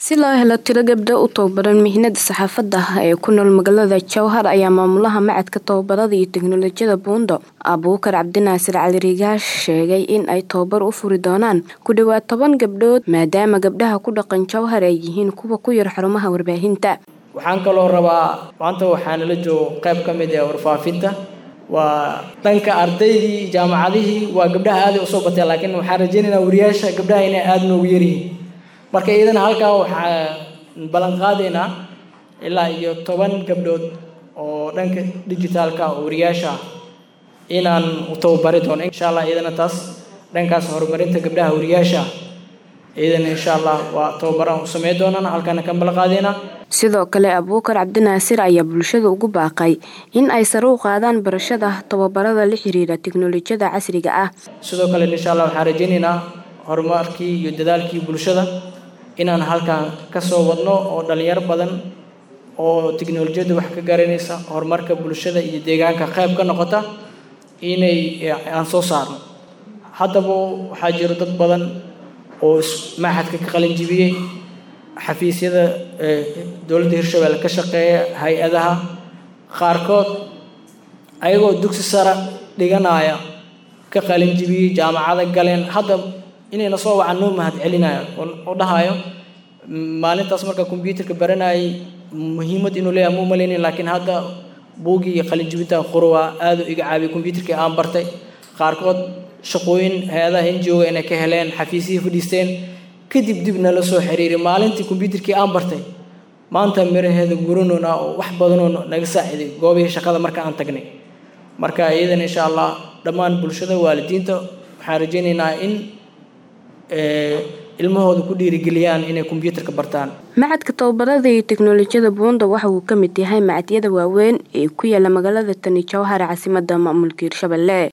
si loo helo tiro gabdho u tababaran mihnada saxaafadda ee ku nool magaalada jowhar ayaa maamulaha macadka tababarada iyo teknolojiyada buundo abuukar cabdinaasir cali rigaash sheegay in ay tababar u furi doonaan ku dhowaad toban gabdhood maadaama gabdhaha ku dhaqan jowhar ay yihiin kuwa ku yar xarumaha warbaahinta waxaan kaloo rabaa maanta waxaanala joogo qayb ka mid ee warfaafinta waa dhanka ardaydii jaamacadihii waa gabdhaha aaday usoo batee laakiin waxaan rajaynaynaa wariyaasha gabdhaha inay aada noogu yaryihiin marka iyadana halkaa waxaa ballan qaadaynaa ilaa iyo toban gabdhood oo dhanka digitaalka oo wariyaasha ah inaan u tababari doono insha allah iyadana taas dhankaas horumarinta gabdhaha wariyaasha ah iyadana insha allah waa tababaraan u sameyn doonaan halkaana kan ballan qaadaynaa sidoo kale abuukar cabdinaasir ayaa bulshada ugu baaqay in ay sare u qaadaan barashada tababarada la xiriira teknolojiyada casriga ah sidoo kale insha allah waxaan rajaynaynaa horumarkii iyo dadaalkii bulshada inaan halkan ka soo wadno oo dhalinyaro badan oo teknolojiyadda wax ka garanaysa horumarka bulshada iyo deegaanka qayb ka noqota inay aan soo saarno haddaba waxaa jiro dad badan oo maxadka ka qalin jibiyey xafiisyada dowladda hirshabelle ka shaqeeya hay-adaha qaarkood ayagoo dugsi sare dhiganaya ka qalin jibiyey jaamacada galeen hadda inayna soo wacan noo mahad celinaya oo dhahayo maalintaas markaa kombyuutarka baranayay muhiimad inuu leeyahay ma umalaynin laakiin hadda buugii iyo qalin jibinta qurwa aada u iga caabiyay kombyuutarkii aan bartay qaarkood shaqooyin hay-adaha ngo inay ka heleen xafiisyihii fadhiisteen kadib dib nala soo xiriiray maalintii kombyuutarkii aan bartay maanta miraheeda guranona oo wax badanoo naga saaciday goobihii shaqada marka aan tagnay marka iyadana insha allah dhammaan bulshada waalidiinta waxaan rajaynaynaa in ilmahooda ku dhiirigeliyaan inay kombyuutarka bartaan macadka tababarada iyo teknolojiyada buunda waxa uu ka mid yahay macadyada waaweyn ee ku yaala magaalada tani jowhar caasimada maamulka hirshabelle